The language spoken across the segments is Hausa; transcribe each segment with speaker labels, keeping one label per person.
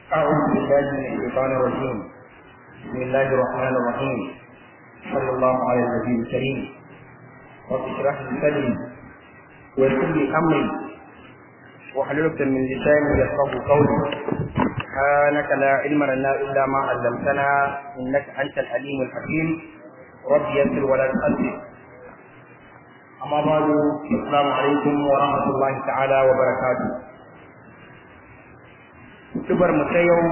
Speaker 1: أعوذ بالله من الشيطان الرجيم بسم الله الرحمن الرحيم صلى الله على النبي الكريم رب اشرح لي صدري ويسر لي أمري واحلل عقدة من لساني يفقهوا قولي سبحانك لا علم لنا إلا ما علمتنا إنك أنت العليم الحكيم رب يسر ولا تؤثر أما بعد السلام عليكم ورحمة الله تعالى وبركاته Tubar mu ta yau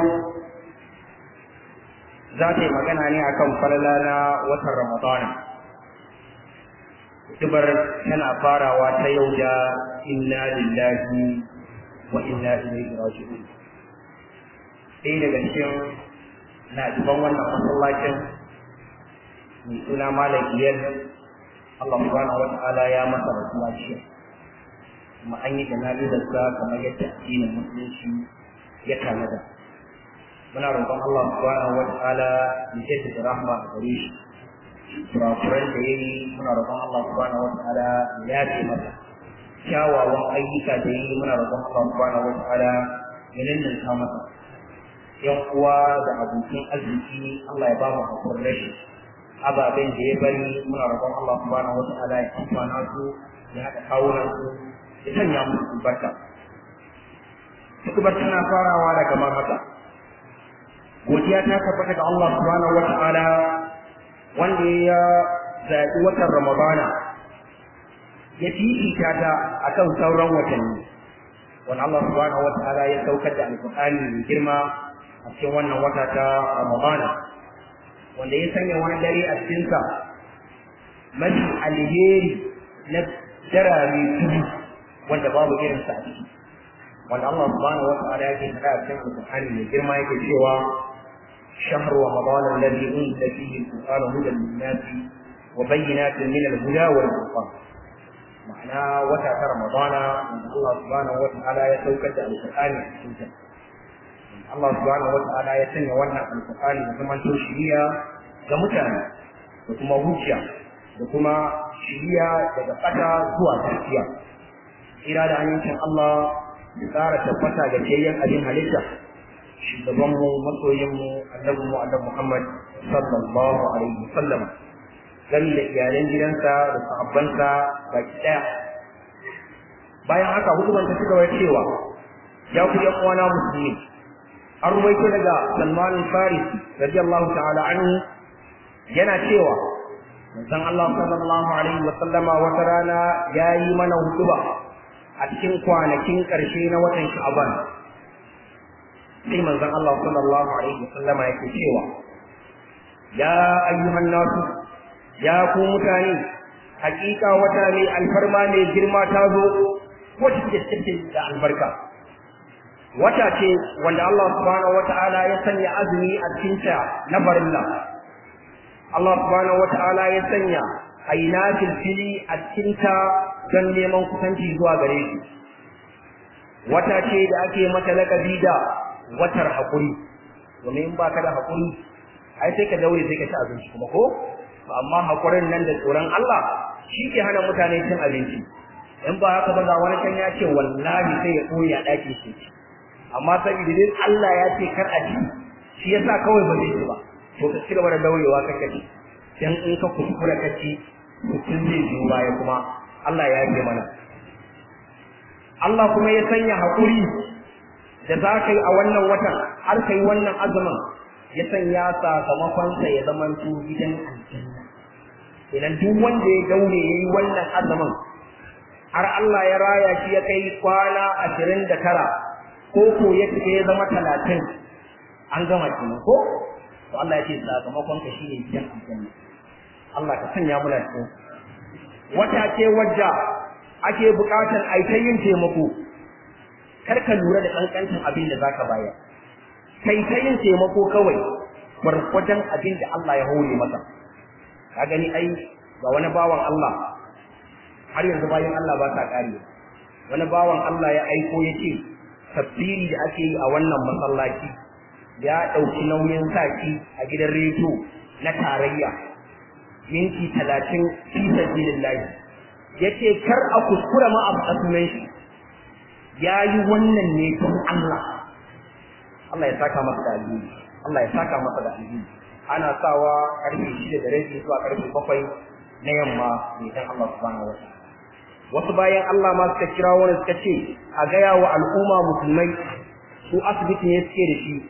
Speaker 1: za ta yi magana ne akan falala na watan Ramadana. Tubar tana farawa ta yau da inna lillahi wa inna ilaihi raji'un. Ɗaya daga cikin na'iban wannan masallacin mai suna Malam Iyal Allah subhanahu wa ta'ala ya masa rasuwa jiya. Kuma an yi jana'izarsa kamar yadda addinin musulunci ya tanada muna roƙon Allah subhanahu wa ta'ala ya jaddada da rahma a gare shi kurakuran da yayi muna roƙon Allah subhanahu wa ta'ala ya yafe masa kyawawan ayyuka da yayi muna roƙon Allah subhanahu wa ta'ala ya nannanta masa yan uwa da abokin arziki Allah ya ba mu hakurin rashi ababen da ya bari muna roƙon Allah subhanahu wa ta'ala ya amfana su ya haɗa kawunan su ya sanya musu albarka hutubar tana farawa daga mamata godiya ta tabbata ga Allah subhanahu wa ta'ala wanda ya zaɓi watan Ramadana ya fifita ta akan sauran watanni wanda Allah subhanahu wa ta'ala ya saukar da alƙur'ani mai girma a cikin wannan wata ta Ramadana wanda ya sanya wani dare a cikinsa mafi alheri na darare tudu wanda babu irinsa a ciki wanda Allah subhanahu wa ta'ala yake faɗa a cikin Al-Qur'ani mai girma yake cewa شهر رمضان الذي أنزل فيه القرآن هدى للناس وبينات من الهدى والفرقان معنى وتا رمضان أن الله سبحانه وتعالى يتوكد القرآن حسنتا الله سبحانه وتعالى يسمى وانا القرآن وكما تشريع كمتانا وكما هجة وكما شريع تبقى زوا تحكيا إرادة أن يمكن الله ya ƙara tabbata ga jayyan abin halitta shugabanmu masoyinmu annabinmu annabi Muhammad sallallahu alaihi wasallam gami da iyalan gidansa da sahabbansa baki ɗaya bayan haka hukumar ta cigaba cewa ya ku yan uwana musulmi an ruwaito daga Salman al-Farisi radiyallahu ta'ala anhu yana cewa manzon Allah sallallahu alaihi wasallama wata rana yayi mana hutuba a cikin kwanakin ƙarshe na watan Sha'ban sai manzon Allah sallallahu alaihi wasallama yake cewa ya ayyuhan nasu ya ku mutane hakika wata ne alfarma ne girma ta zo wata ce cikin da albarka wata ce wanda Allah subhanahu wata'ala ya sanya azumi a cikin ta na farilla Allah subhanahu wata'ala ya sanya aina fili a cikin ta don neman kusanci zuwa gare shi wata ce da ake mata lakabi da watar haƙuri domin in baka da haƙuri ai sai ka daure sai ka ci abinci kuma ko amma haƙurin nan da tsoron Allah shi ke hana mutane cin abinci in ba haka ba ga wani can ya ce wallahi sai ya ɓoye a ɗakin shi amma saboda dai Allah ya ce kar a ci shi yasa kawai ba zai ci ba to ka ci gaba da daurewa kake ci dan in ka kuskura ka ci mutum zai biyo baya kuma Allah ya yi mana. Allah kuma ya sanya haƙuri da za ka yi a wannan watan har ka yi wannan azumin ya sanya sakamakonsa ya zama su gidan aljanna. Idan duk wanda ya daure ya yi wannan azumin har Allah ya raya shi ya kai kwana ashirin da tara ko ko ya ya zama talatin an gama kenan ko? To Allah ya ce sakamakonka shi ne gidan aljanna. Allah ka sanya muna cikin wata ce wadda ake buƙatar a ta yin taimako kar ka lura da ƙanƙancin abin da za ka bayar kai ta yin taimako kawai gwargwadon abin da Allah ya hore maka ka gani ai ga wani bawan Allah har yanzu bayan Allah ba sa ƙare wani bawan Allah ya aiko ya ce tafsiri da ake yi a wannan masallaci ya ɗauki nauyin saki a gidan rediyo na tarayya minti talatin fi sabilillahi yace kar a kuskura ma a sunan shi yayi wannan ne don Allah Allah ya saka masa da alheri Allah ya saka masa da alheri ana sawa karfe shida da rabi zuwa karfe bakwai na yamma ne dan Allah subhanahu wa ta'ala wasu bayan Allah ma suka kira wani suka ce a gaya wa al'umma musulmai su asibiti ne suke da shi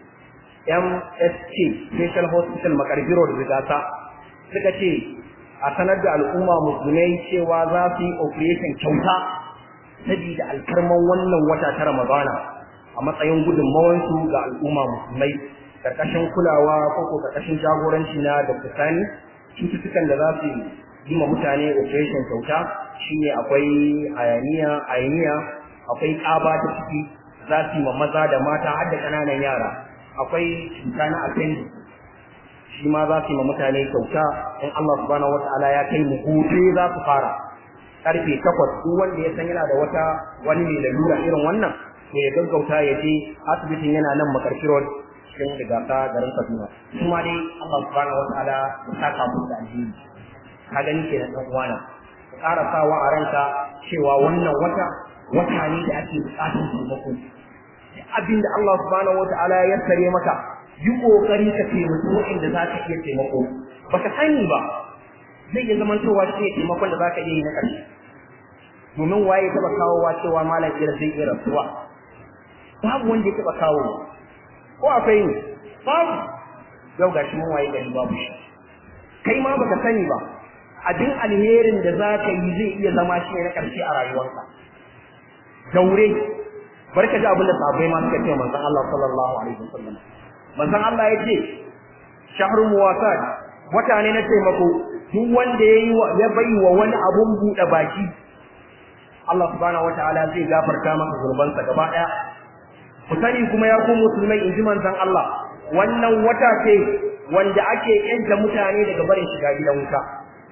Speaker 1: MSK Special Hospital Makarbiro da Rigata suka ce a sanar da al'umma musulmai cewa za su yi operation kyauta saboda alkarman wannan wata ta Ramadana a matsayin gudunmawansu ga al'umma musulmai karkashin kulawa ko ko karkashin jagoranci na Dr. Sani cututtukan da za su yi ma mutane operation kyauta shine akwai ayaniya ayaniya akwai ƙaba ta ciki za su yi ma maza da mata har da ƙananan yara akwai cuta na appendix shi ma za su yi ma mutane kyauta in Allah subhanahu wataala ya kai mu gobe za su fara karfe takwas duk wanda ya san yana da wata wani mai lalura irin wannan to ya gaggauta ya je asibitin yana nan makarfi road cikin rigasa garin Kaduna kuma dai Allah subhanahu wataala ya saka mu da alheri ka gani kenan dan uwana ka ƙara sawa a ranka cewa wannan wata wata ne da ake buƙatar taimako abin da Allah subhanahu wataala ya sare maka yi kokari ka taimaki waɗanda za ka iya taimako baka sani ba zai iya zaman cewa shi ne taimakon da za ka iya yi na ƙarshe domin waye ya taɓa kawowa cewa malam ira zai iya rasuwa babu wanda ya taɓa kawo ko akwai ne babu yau gashi mun waye gari babu shi kai ma baka sani ba abin alherin da za ka yi zai iya zama shi ne na ƙarshe a rayuwarka daure barka ji abin da sahabbai ma suka ce manzon Allah sallallahu alaihi wasallam manzon Allah ya ce shahru muwasat wata ne na taimako duk wanda yayi ya bai wa wani abun buɗe baki Allah subhanahu wataala zai gafarta masa zurbansa gaba ɗaya ku sani kuma ya ku musulmai in ji manzon Allah wannan wata ce wanda ake yanta mutane daga barin shiga gidan wuta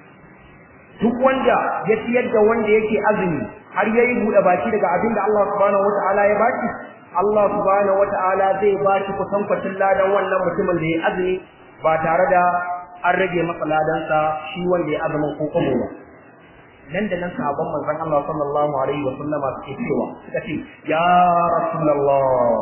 Speaker 1: duk wanda ya ciyar da wanda yake azumi har yayi bude baki daga abin da Allah subhanahu wataala ya baki Allah subhanahu wataala zai baki kusan kwatin ladan wannan mutumin da ya azumi ba tare da an rage masa ladansa shi wanda ya azumin ko kuma ba nan da nan sahabban manzon Allah sallallahu alaihi wa sallam suke cewa suka ce ya rasulullah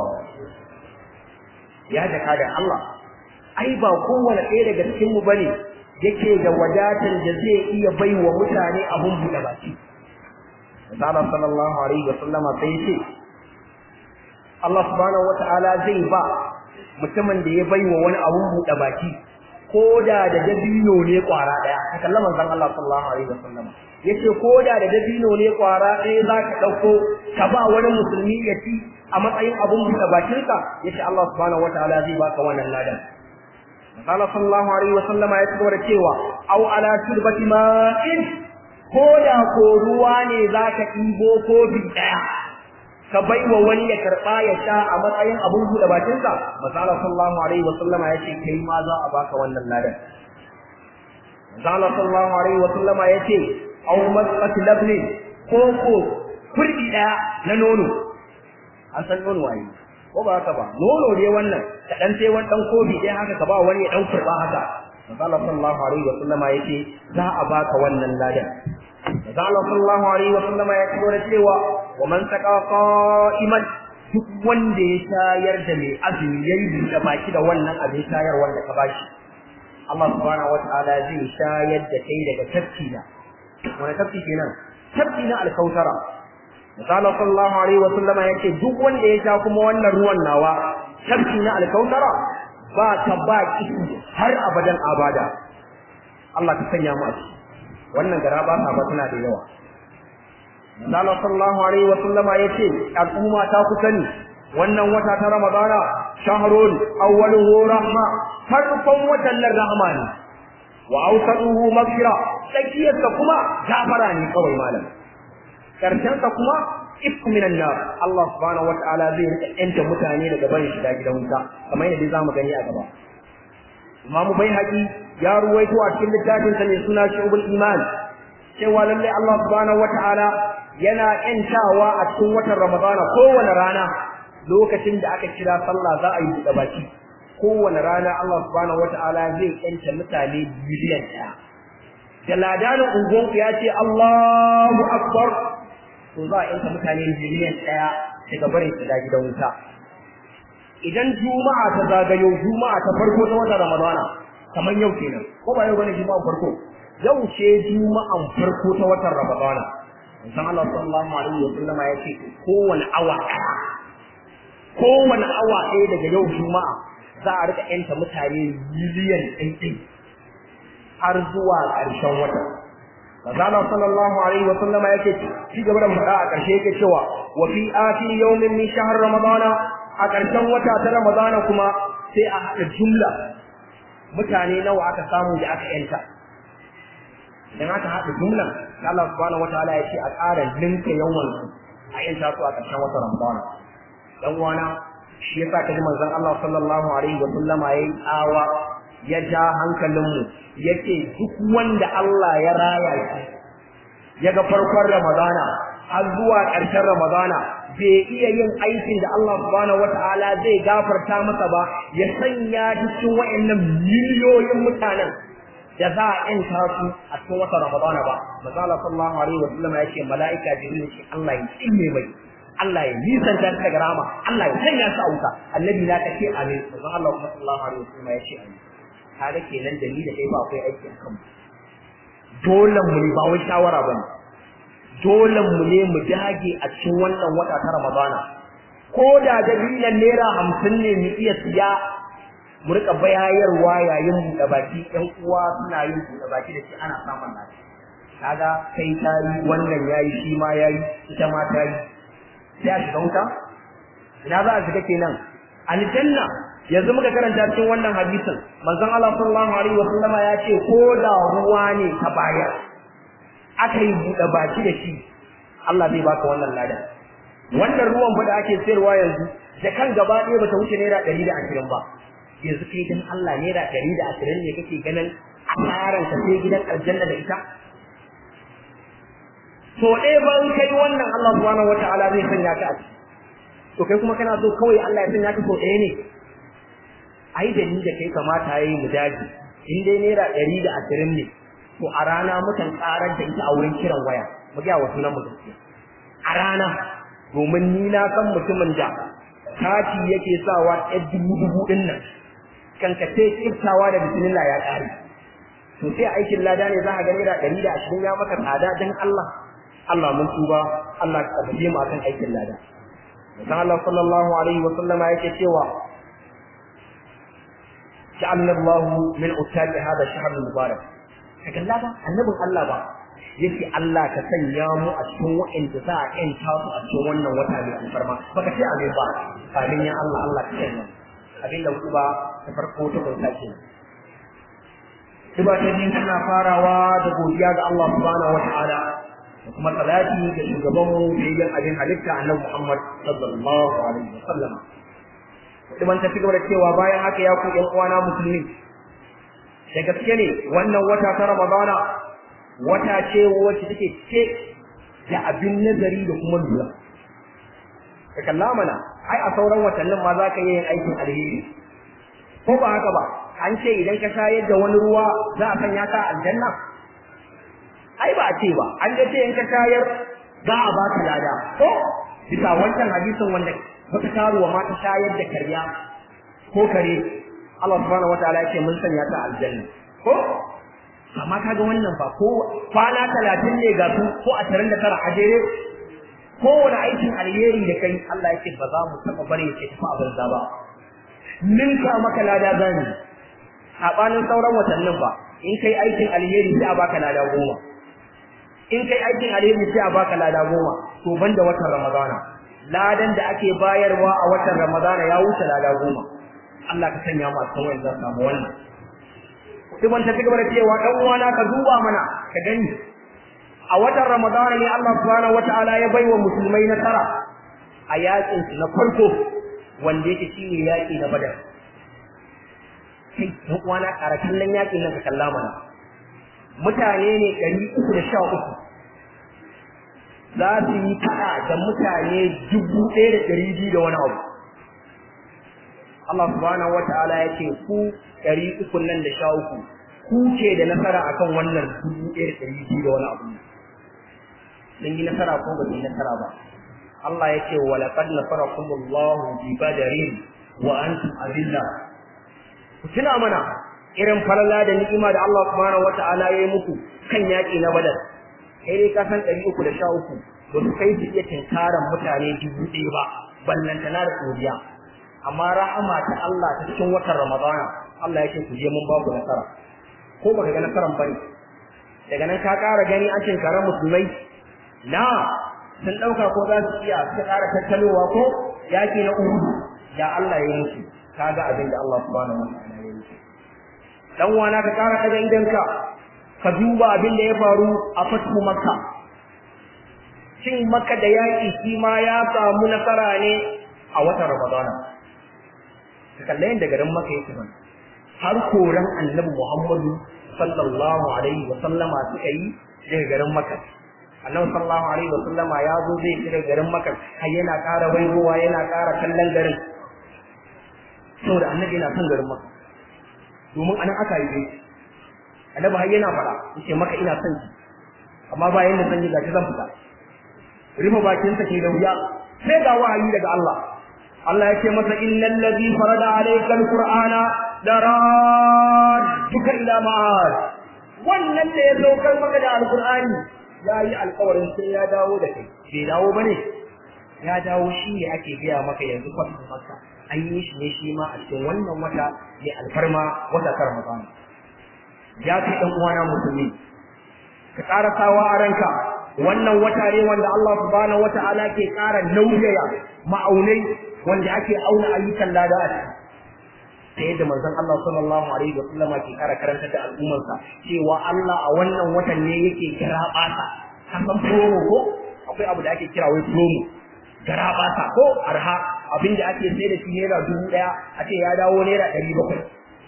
Speaker 1: ya jaka da Allah ai ba kowane ɗaya daga cikin mu bane yake da wadatar da zai iya baiwa mutane abun buɗe baki Allah sallallahu alaihi wa sallama sai ya ce Allah subhanahu wata'ala zai ba mutumin da ya baiwa wani abun buɗe baki ko da da dabino ne kwara daya ka kalla manzon Allah sallallahu alaihi wa sallama yace ko da da dabino ne kwara ɗaya za ka ɗauko ka ba wani musulmi ya ci a matsayin abun buɗe bakinka yace Allah subhanahu wata'ala zai baka wannan ladan Allah sallallahu alaihi wa sallama ya tsora cewa aw ala turbati ma'in ko da ko ruwa ne zaka ɗibo kofi daya ka baiwa wani ya karba ya sha a matsayin abun buɗe bakin sa Allah sallallahu alaihi wa sallama ya ce kai ma za a baka wannan ladan Allah sallallahu alaihi wa sallama ya ce aw masqat labni ko ko kurdi daya na nono an san nono waye ko ba haka ba nono ne wannan ka dan sai wani dan kofi dai haka ka ba wani ya dan kurba haka Allah sallallahu alaihi wa sallama yace za a baka wannan ladan Allah sallallahu alaihi wa sallama ya ce da cewa wa man saqa qa'iman duk wanda ya shayar da mai azumi yayi buɗe baki da wannan abin shayar wanda ka bashi Allah subhanahu wa ta'ala zai shayar da kai daga tafki na wani tafki kenan tafki na alkautara Misali sallallahu alaihi wa sallama yace duk wanda ya sha kuma wannan ruwan nawa tafki na alkautara ba ta ba kishi har abadan abada Allah ka sanya mu a ciki wannan gara ba ta ba tana da yawa Misali sallallahu alaihi wa sallama yace al'umma ta ku sani wannan wata ta Ramadana shahrun awwaluhu rahma farkon watan nan rahma ne wa awsaduhu maghfira tsakiyarsa kuma gafara ne kawai malam karshensa kuma ifku minan nar Allah subhanahu wataala zai rika yanta mutane daga barin shiga gidan wuta kamar yadda zamu gani a gaba Imam Baihaqi ya ruwaito a cikin littafin sa mai suna Shubul Iman cewa lalle Allah subhanahu wataala yana yantawa a cikin watan Ramadana kowane rana lokacin da aka kira sallah za a yi buɗe baki kowane rana Allah subhanahu wataala zai yanta mutane biliyan ɗaya da ladanin unguwanku ya ce Allahu Akbar to za a yanka mutane miliyan ɗaya daga barin shiga gidan wuta idan juma'a ta zagayo juma'a ta farko ta watan ramadana kamar yau kenan ko ba yau bane juma'a farko yau ce juma'an farko ta watan ramadana san Allah sallallahu alaihi wa sallama ya ce kowane awa kowane awa ɗaya daga yau juma'a za a rika yanta mutane miliyan ɗaiɗai har zuwa ƙarshen wata Manzala sallallahu alaihi wa sallama yake ci gaba da faɗa a ƙarshe yake cewa wa fi akhir yawmin min shahr ramadana a ƙarshen wata ta ramadana kuma sai a haɗa jumla mutane nawa aka samu da aka yanta idan aka haɗa jumlan Allah subhanahu wataala ya ce a ƙara ninka yawan su a yanta su a ƙarshen wata ramadana dan wana shi yasa kaji manzon Allah sallallahu alaihi wa sallama yayi tsawa ya ja hankalinmu yake duk wanda Allah ya raya shi ya ga farkon Ramadana har zuwa ƙarshen Ramadana bai iya yin aikin da Allah subhanahu wata'ala zai gafarta masa ba ya sanya cikin wa'annan miliyoyin mutanen da za a yanta su a cikin watan Ramadana ba manzo Allah sallallahu alaihi wa sallam ya ce mala'ika jibril ce Allah ya tsine mai Allah ya nisanta ta daga rama Allah ya sanya su a wuta annabi na kace amin manzo Allah sallallahu alaihi wa sallam ya ce amin kaga kenan da ni da kai ba akwai aiki akan mu dole mu ne ba wai shawara bane dole mu ne mu dage a cikin wannan wata ta Ramadana ko da dalilan naira hamsin ne mu iya siya mu rika bayayarwa yayin buɗe baki ɗan uwa suna yin buɗe baki da shi ana samun lafiya kaga kai ta yi wannan yayi shi ma yayi ita ma ta yi sai a shiga wuta ina za a shiga kenan aljanna yanzu muka karanta cikin wannan hadisin manzon Allah sallallahu alaihi wasallama ya ce ko da ruwa ne ka bayar aka yi buɗe baki da shi Allah zai baka wannan ladan wannan ruwan fa da ake sayarwa yanzu da kan gaba ɗaya bata wuce naira ɗari da ashirin ba yanzu kai dan Allah naira ɗari da ashirin ne kake ganin asaran ka sai gidan aljanna da ita to ɗaya ba in kai wannan Allah subhanahu wataala zai sanya ka a ciki to kai kuma kana so kawai Allah ya sanya ka so ɗaya ne ai da ni da kai kamata yayi mu daji in dai naira ɗari da ashirin ne to a rana mukan karar da ita a wurin kiran waya mu ga wasu nan mu gaskiya a rana domin ni na san mutumin da kati yake sawa ɗaya dubu dubu ɗin nan kankace kiftawa da bismillah ya ƙare to sai aikin lada ne za a ga naira ɗari da ashirin ya maka tsada dan Allah Allah mun tuba Allah ka tabbata mu akan aikin lada Musan Allah sallallahu alaihi wa sallama yake cewa ja'alna Allah min utaqi hada shahr mubarak ka kalla ba annabin Allah ba yake Allah ka sanya mu a cikin wa'anda za a yanta su a cikin wannan wata mai alfarma baka ce amin ba amin ya Allah Allah ka sanya abin da ba ta farko ta kunta ke Tuba ta biyu tana farawa da godiya ga Allah subhanahu wa ta'ala da kuma salati ga shugaban mu da abin halitta annabi Muhammad sallallahu alaihi wa sallam. Tuban ta cigaba da cewa bayan haka ya ku ƴan uwana musulmi da gaske ne wannan wata ta Ramadana wata ce wacce take ce da abin nazari da kuma lura. Ka kalla mana, ai a sauran watannin ma za ka yi yin aikin alheri. Ko ba haka ba, an ce idan ka shayar da wani ruwa za a sanya ka aljanna? Ai ba a ce ba, an da ce in ka shayar za a baka lada. Ko bisa wancan hadisin wanda wata karuwa ma ta shayar da karya ko kare Allah subhanahu wataala yake mun sanya ta aljanna ko amma kaga wannan fa ko kwana 30 ne ga su ko 29 a jere kowane aikin alheri da kai Allah yake ba za mu taba bare yake tafi a banza ba ninka maka lada zani sabanin sauran watannin ba in kai aikin alheri sai a baka lada goma in kai aikin alheri sai a baka lada goma to banda watan ramadana ladan da ake bayarwa a watan ramadana ya wuce lada goma Allah ka sanya mu a cikin wanda za samu wannan Ibn ta cigaba da cewa dan uwana ka duba mana ka gani a watan Ramadan ne Allah subhanahu wataala ya baiwa musulmai nasara a yakin su na farko wanda yake shine yaki na Badar sai dan uwana ƙara kallon yakin nan ka kalla mana mutane ne 313 za su yi fada da mutane dubu ɗaya da ɗari biyu da wani abu Allah subhanahu wataala ya ce ku ɗari uku nan da sha uku ku ce da nasara akan wannan dubu ɗaya da ɗari biyu da wani abu sun yi nasara ko ba su yi nasara ba Allah ya ce wa laqad nasarakumullahu bi badarin wa antum adilla ku tuna mana irin falala da ni'ima da Allah subhanahu wata'ala ya yi muku kan yaƙi na badar kai dai ka san ɗari uku da sha uku ba su kai su iya tinkaran mutane dubu ɗaya ba ballantana da tsoriya amma rahama ta Allah ta cikin watan Ramadana Allah ya ce ku je mun ba ku nasara ko baka ga nasaran bane daga nan ka ƙara gani an tinkara musulmai na sun ɗauka ko za su iya suka ƙara tattalowa ko yaƙi na Uhud ya Allah ya yi musu kaga abin da Allah subhanahu wa ta'ala ya yi dan wana ka ƙara daga idanka ka duba abin da ya faru a fatu makka cin makka da yaƙi shi ma ya samu nasara ne a watan ramadana ka kalla yadda garin makka yake ban har koran annabi muhammadu sallallahu alaihi wa sallama suka yi daga garin makka annabi sallallahu alaihi wa sallama ya zo zai shiga garin makka har yana ƙara waigowa yana ƙara kallon garin saboda annabi yana son garin makka domin anan aka yi annabi har yana fara yace maka ina son ki amma ba yanda zan yi gashi zan fita rufe bakin sa ke da wuya sai ga wahayi daga Allah Allah yake masa innal ladhi farada alayka alqur'ana daradduka ila ma'ad wannan da ya saukar maka da alqur'ani yayi alƙawarin sai ya dawo da kai bai dawo bane ya dawo shi ne ake gaya maka yanzu kwatin maka an yi shi ne shi ma a cikin wannan wata mai alfarma wata kar Ramadan ya kai dan uwana musulmi ka ƙara sawa a ranka wannan wata ne wanda Allah subhanahu wata'ala ke ƙara nauyaya ma'aunai wanda ake auna ayyukan lada a ciki ta yadda manzon Allah sallallahu alaihi wa sallam ke ƙara karantar da al'ummarsa cewa Allah a wannan watan ne yake kira ɓata ka san promo ko akwai abu da ake kira wai promo gara ɓata ko arha abinda ake sai da shi naira dubu ɗaya a ce ya dawo naira ɗari bakwai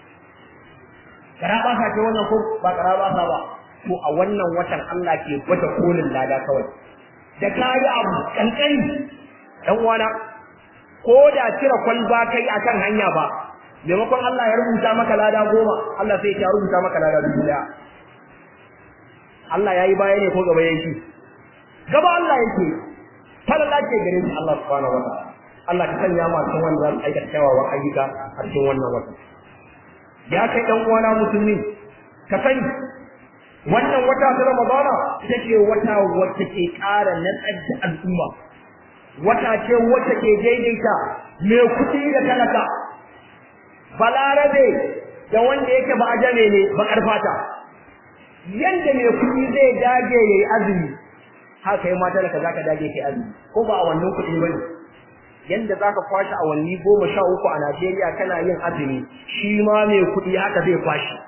Speaker 1: gara ɓata ce wannan ko ba gara ɓata ba to a wannan watan Allah ke gwada kolin lada kawai da kayi abu kankani dan uwana ko da cire kwalba kai akan hanya ba maimakon Allah ya rubuta maka lada goma Allah sai ya rubuta maka lada dubu daya Allah yayi baya ne ko gaba yake gaba Allah yake falala ce gare shi Allah subhanahu wa ta'ala Allah ka sanya mu cikin wanda za su aikata kyawawan ayyuka a cikin wannan wata ya kai dan uwana musulmi ka sani wannan wata ta Ramadana ita ce wata wacce ke ƙara natsar da al'umma wata ce wacce ke daidaita mai kuɗi da talaka balarabe da wanda yake ba ajame ne bakar fata yanda mai kuɗi zai dage yayi azumi haka yi mata da ka zaka dage kai azumi ko ba a wannan kuɗi bane yanda zaka kwashi awanni goma sha uku a Najeriya kana yin azumi shi ma mai kuɗi haka zai kwashi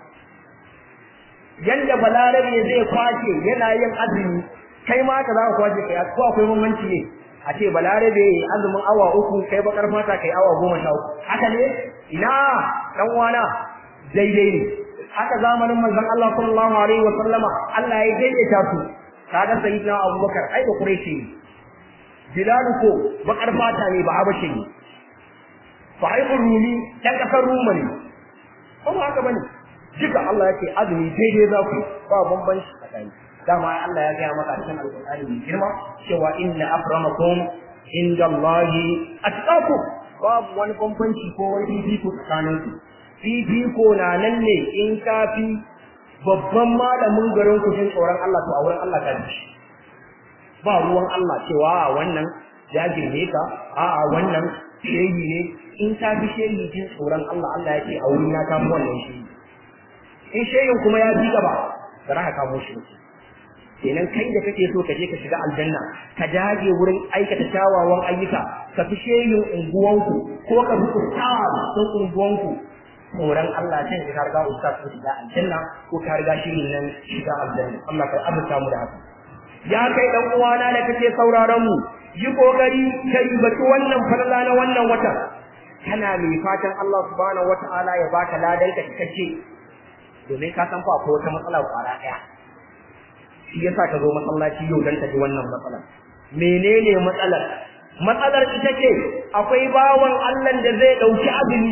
Speaker 1: yanda balarabe zai kwashe yana yin azumi kai ma haka zaka kwashe kai ko akwai bambanci ne a ce balarabe azumin awa uku kai bakar fata kai awa goma sha uku haka ne ina dan wana daidai ne haka zamanin manzon Allah sallallahu alaihi wa sallama Allah ya daidaita su kaga sayyidina Abubakar ai da Quraishi ne Bilal ko bakar fata ne ba Habashi ne Sahibul Rumi dan kasar Ruma ne ko ba haka bane duka Allah yake azumi daidai za ku ba bambanci tsakani dama Allah ya gaya maka cikin alƙur'ani mai girma cewa inna akramakum indallahi atqakum babu wani bambanci ko wani fifiko tsakanin su fifiko na nan ne in ka fi babban malamin garin ku jin tsoron Allah to a wurin Allah ka ji ba ruwan Allah cewa wannan ya girme ka a'a wannan shehi ne in ka fi shehi jin tsoron Allah Allah ya ce a wurin ya kamo wannan shehi in shehin kuma ya ji gaba ba za ka kamo shi ba kenan kai da kake so ka je ka shiga aljanna ka dage wurin aikata kyawawan ayyuka ka fi shehin unguwanku ko ka fi ustaz don unguwanku tsoron Allah can ka riga ustaz ko shiga aljanna ko ka riga shirin nan shiga aljanna Allah ka abuta mu da haka ya kai dan uwana da kake sauraron mu yi kokari ka ribatu wannan farla na wannan wata kana mai fatan Allah subhanahu wataala ya baka ladan ka cikakke domin ka san fa akwai wata matsala kwara daya shi yasa ka zo masallaci yau dan ta ji wannan matsalar menene matsalar matsalar ita ce akwai bawan Allah da zai dauki azumi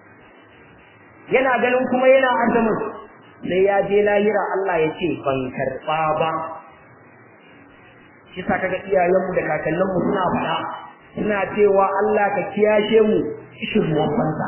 Speaker 1: yana ganin kuma yana azumin sai ya je lahira Allah ya ce ban karba ba shi sa kaga iyayenmu da kakanninmu suna faɗa suna cewa Allah ka kiyashe mu kishin ruwan banza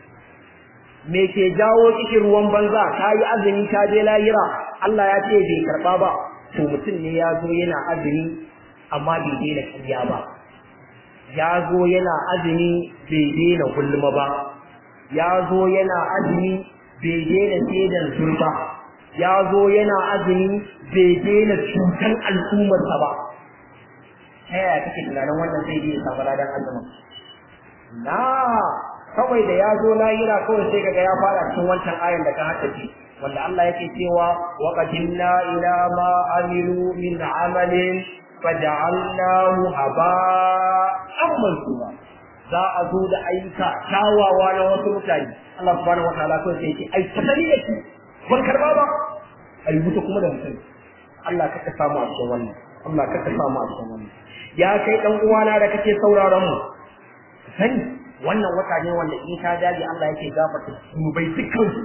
Speaker 1: me ke jawo kishin ruwan banza ka yi azumi ka je lahira Allah ya ce bai karba ba to mutum ne ya zo yana azumi amma bai daina kiyya ba ya zo yana azumi bai daina gulma ba ya zo yana azumi bai daina sedan zurba ya zo yana azumi bai daina cutan al'ummarsa ba ta yaya kake tunanin wannan zai iya samu ladan azumin na kawai da ya zo lahira kawai sai kaga ya fara cikin wancan ayan da ka haddace wanda Allah yake cewa wa qadimna ila ma amilu min amalin faj'alnahu haba'an mansura za a zo da ayyuka kyawawa na wasu mutane Allah subhanahu wa ta'ala kawai sai yake ai tasali da shi ban karba ba ai wuta kuma da mutum Allah ka ka samu a cikin wannan Allah ka ka samu a cikin wannan ya kai dan uwana da kake sauraron mu sani wannan wata ne wanda in ka dage Allah yake gafarta zunubai dukkan su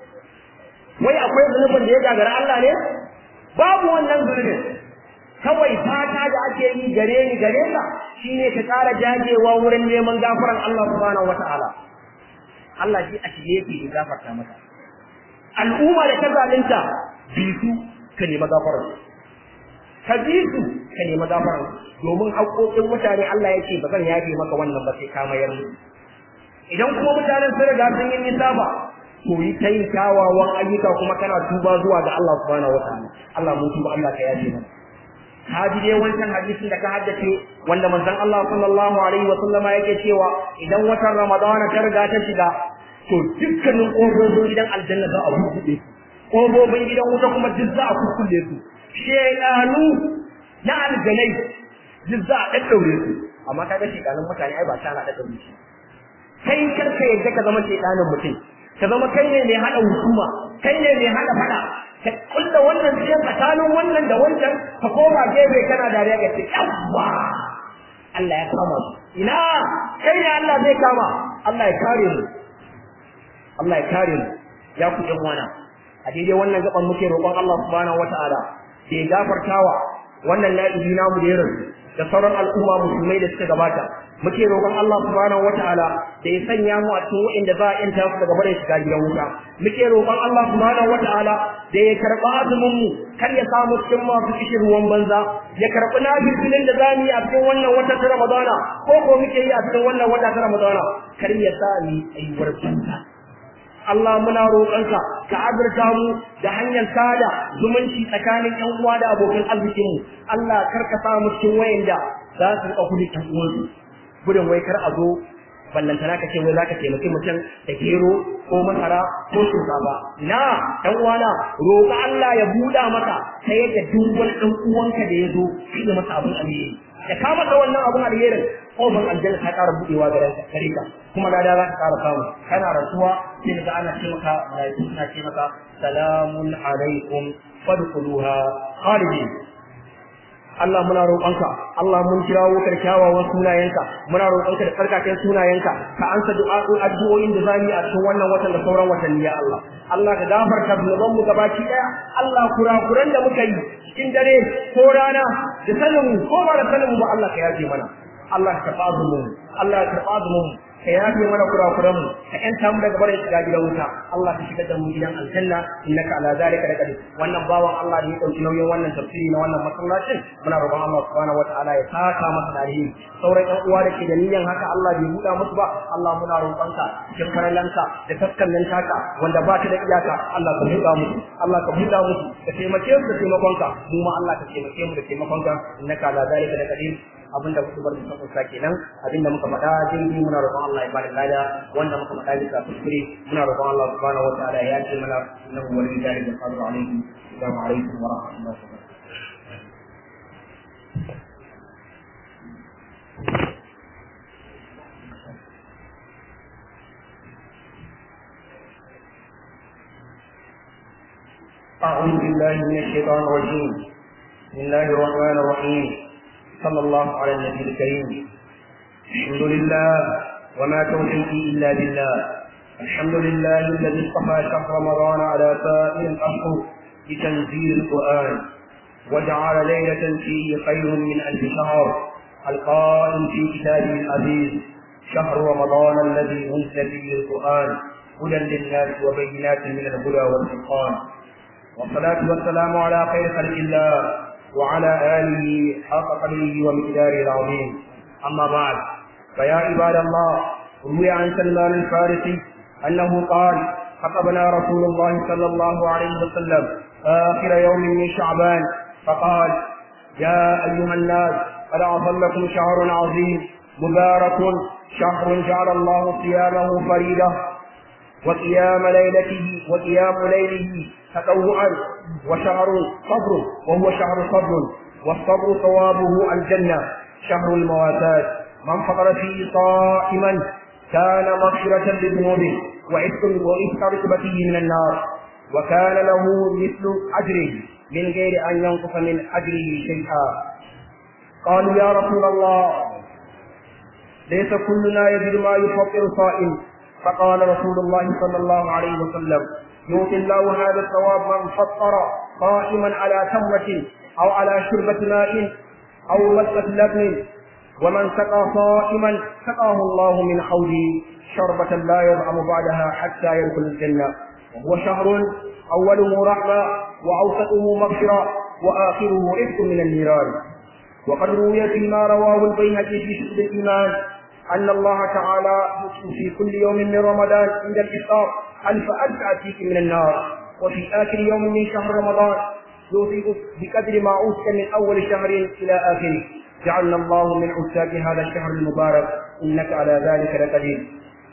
Speaker 1: wai akwai zunubin da ya gagara Allah ne babu wannan zunubin kawai fata da ake yi gare ni gare ka shine ka ƙara jajewa wurin neman gafaran Allah subhanahu wataala Allah shi a shige yake ya gafarta maka al'umma da ta zalunta bi su ka nemi gafaran ka bi su ka nemi gafaran domin haƙoƙin mutane Allah yake ba zan yafe maka wannan ba sai ka mayar mu idan kuma mutanen sun riga sun yi nisa ba to yi ta yin kyawawan ayyuka kuma kana tuba zuwa ga Allah subhanahu wataala Allah mun tuba Allah ka yafe mana haji dai wancan hadisin da ka haddace wanda manzon Allah sallallahu alaihi wa sallama yake cewa idan watan Ramadana ta riga ta shiga to dukkanin ƙofofin gidan aljanna za a buɗe ƙofofin gidan wuta kuma duk za a kukkulle su shedanu na aljanai duk za a daddaure su amma kaga shedanun mutane ai ba ta na daddaure shi kai karka yadda ka zama shedanin mutum ka zama kai ne mai hada hukuma kai ne mai hada fada ka kulla wannan sai tsakanin wannan da wancan ka koma gefe kana dariya ga ce yawwa Allah ya kama su ina kai ne Allah zai kama Allah ya kare mu Allah ya kare mu ya ku ɗan wana a daidai wannan gaban muke roƙon Allah subhanahu wataala da ya gafartawa wannan na'ibi namu da ya rasu da sauran al'umma musulmai da suka gabata muke roƙon Allah subhanahu wataala da ya sanya mu a cikin waɗanda za a yanta su daga bare shiga gidan wuta muke roƙon Allah subhanahu wataala da ya karɓa azumin mu kar ya samu cikin masu kishin ruwan banza ya karɓi nafilin da zamu yi a cikin wannan wata ta Ramadana ko ko muke yi a cikin wannan wata ta Ramadana kar ya sa ni aiwar banza Allah muna roƙonka ka azurta mu da hanyar sada zumunci tsakanin ƴan uwa da abokan arzikin mu Allah kar ka sa mu cikin wayanda za su riƙa kudi ƴan uwansu gudun wai kar a zo ballantana ka ce wai za ka taimaki mutum da gero ko masara ko shinkafa na ɗan uwana roƙa Allah ya buɗa maka ta yadda duk wani ɗan uwanka da ya zo shi da masa abin alheri da ka masa wannan abin alherin kofar aljanna ta ƙara buɗewa gare ka kuma lada za ka ƙara samu kana rasuwa sai ga ana ce maka malaiku suna ce maka salamun alaikum fadkhuluha khalidin Allah muna roƙonka Allah mun kirawo ka da kyawawan sunayenka muna roƙonka da tsarkaken sunayenka ka ansa du'a'u addu'o'in da zamu yi a cikin wannan watan da sauran watanni ya Allah Allah ka gafarta zunuban mu gabaki daya Allah kurakuran da muka yi cikin dare ko rana da sanin ko ba da sanin mu Allah ka yafe mana Allah ka tafi mu Allah ka tafi mu ka yafe mana kurakuran mu ka yanta mu daga barin shiga gidan wuta Allah ka shigar da mu gidan aljanna innaka ala zalika laqadir wannan bawan Allah da ya dauki nauyin wannan tafsiri na wannan masallacin muna roƙon Allah subhanahu wataala ya saka masa da alheri sauran ƴan uwa da ke da niyyar haka Allah bai buɗa musu ba Allah muna roƙonka cikin faralanka da taskannin taka wanda ba ta da iyaka Allah ka buɗa musu Allah ka buɗa musu ka taimake su da taimakonka mu ma Allah ka taimake mu da taimakonka innaka ala zalika laqadir abinda muka bar mutum kusa kenan abinda muka faɗa jirgi muna roƙon Allah ya bada lada wanda muka faɗa bisa kuskure muna roƙon Allah subhanahu wa ta'ala ya ce mana innahu waliyyu dhalika qadiru alayhi assalamu alaikum wa rahmatullahi wa barakatuh أعوذ بالله من الشيطان الرجيم بسم الله الرحمن الرحيم صلى الله على النبي الكريم الحمد لله وما توفيقي الا بالله الحمد لله الذي اصطفى شهر رمضان على سائر الاشهر بتنزيل القران وجعل ليله فيه خير من الف شهر القائل في كتابه العزيز شهر رمضان الذي أنزل فيه القرآن هدى للناس وبينات من الهدى والفرقان والصلاة والسلام على خير خلق الله وعلى آله حق قدره ومقداره العظيم أما بعد فيا عباد الله روي عن سلمان الفارسي أنه قال خطبنا رسول الله صلى الله عليه وسلم آخر يوم من شعبان فقال يا أيها الناس قد أظلكم شهر عظيم مبارك شهر جعل الله صيامه فريدة وقيام ليلته وقيام ليله تطوعا وشهر صبر وهو شهر صبر والصبر ثوابه الجنة شهر المواساة من فطر فيه صائما كان مغفرة لذنوبه وعتق وعتق ركبته من النار وكان له مثل أجره من غير أن ينقص من أجره شيئا قالوا يا رسول الله ليس كلنا يجد ما يفطر صائم فقال رسول الله صلى الله عليه وسلم يؤتي الله هذا الثواب من فطر قائما على تمرة أو على شربة ماء أو مسكة لبن ومن سقى صائما سقاه الله من حوله شربة لا يظعم بعدها حتى يدخل الجنة وهو شهر أوله رحمة وأوسطه مغفرة وآخره رزق من النيران وقد روي فيما رواه البيهقي في شهد الإيمان أن الله تعالى في كل يوم من رمضان عند الإفطار ألف ألف أتيك من النار وفي آخر يوم من شهر رمضان يوصيك بقدر ما أوتي من أول شهر إلى آخره جعلنا الله من عتاق هذا الشهر المبارك إنك على ذلك لقدير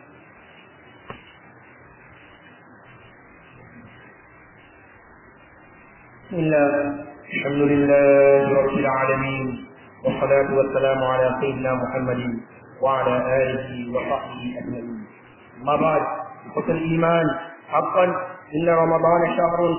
Speaker 1: بسم الله الحمد لله رب العالمين والصلاة والسلام على سيدنا محمد وعلى آله وصحبه أجمعين أما بعد إخوة الإيمان حقا إن رمضان شهر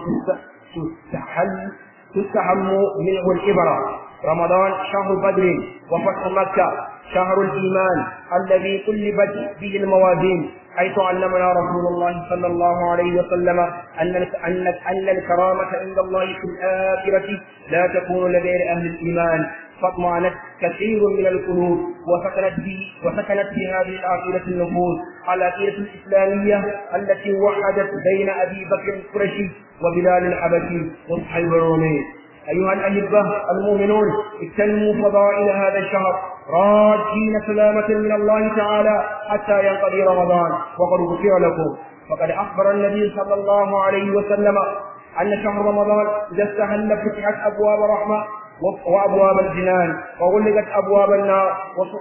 Speaker 1: تستحل تستحم منه الإبرة رمضان شهر بدر وفتح مكة شهر الإيمان الذي قلبت به الموازين حيث علمنا رسول الله صلى الله عليه وسلم أن أن أن الكرامة عند الله في الآخرة لا تكون لغير أهل الإيمان فاطمأنت كثير من القلوب وسكنت به وسكنت في هذه العقيدة النفوس العقيدة الإسلامية التي وحدت بين أبي بكر القرشي وبلال الحبشي وصحيب الرومي أيها الأحبة المؤمنون اغتنموا فضائل هذا الشهر راجين سلامة من الله تعالى حتى ينقضي رمضان وقد غفر لكم فقد أخبر النبي صلى الله عليه وسلم أن شهر رمضان إذا استهل فتحت أبواب رحمة وابواب الجنان وغلقت ابواب النار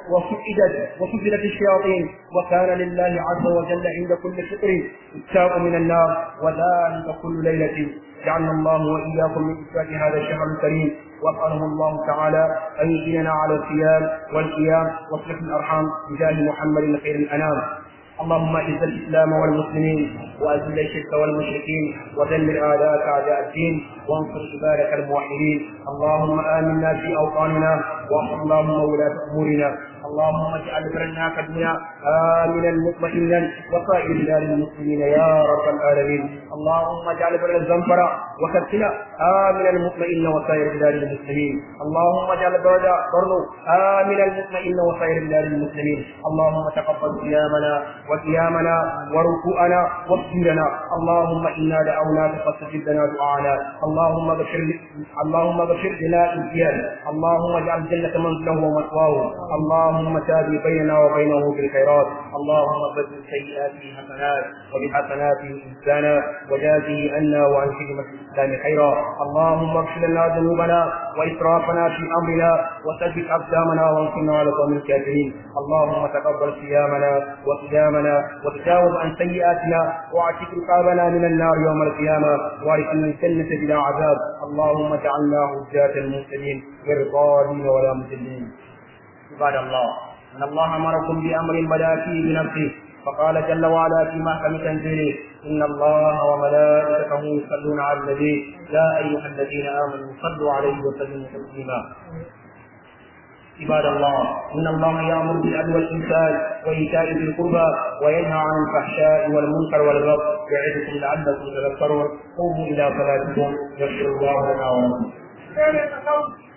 Speaker 1: وسئدت وسفلت الشياطين وكان لله عز وجل عند كل شكر اتاء من النار وذلك كل ليله جعلنا الله واياكم من اتاء هذا الشهر الكريم واساله الله تعالى ان يعيننا على الصيام والقيام وصلح الارحام بجاه محمد خير الانام اللهم اعز الاسلام والمسلمين واذل الشرك والمشركين ودمر اعداءك اعداء الدين وانصر عبادك الموحدين اللهم امنا في اوطاننا واحفظ اللهم ولاة امورنا اللهم اجعل بلدنا كدنا امنا مطمئنا وسائر بلاد المسلمين يا رب العالمين اللهم اجعل بلد الزنفرة وكتنا امنا مطمئنا وسائر بلاد المسلمين اللهم اجعل بلد برنو امنا مطمئنا وسائر بلاد المسلمين اللهم تقبل صيامنا وقيامنا وركوعنا وسجودنا اللهم انا دعوناك فاستجب لنا دعانا اللهم اغفر اللهم اغفر لنا الزيان اللهم اجعل الجنة منزله ومثواه اللهم تابي بيننا وبينه بالخيرات اللهم بدل سيئاته حسنات وبحسناته انسانا وجازه عنا وعن خدمة الاسلام خيرا اللهم اغفر لنا ذنوبنا واسرافنا في امرنا وثبت اقدامنا وانصرنا على قوم الكافرين اللهم تقبل صيامنا وقيامنا وتجاوز عن سيئاتنا واعتق رقابنا من النار يوم القيامه وارثنا الجنه بلا عذاب اللهم اجعلنا هداة المهتدين غير ضالين ولا مضلين عباد الله ان الله امركم بامر بدا فيه بنفسه فقال جل وعلا في محكم تنزيله ان الله وملائكته يصلون على النبي يا ايها الذين امنوا صلوا عليه وسلموا تسليما عباد الله ان الله يامر بالعدل والاحسان وايتاء ذي القربى وينهى عن الفحشاء والمنكر والبغي يعظكم لعلكم تذكرون قوموا الى صلاتكم يغفر الله لنا ولكم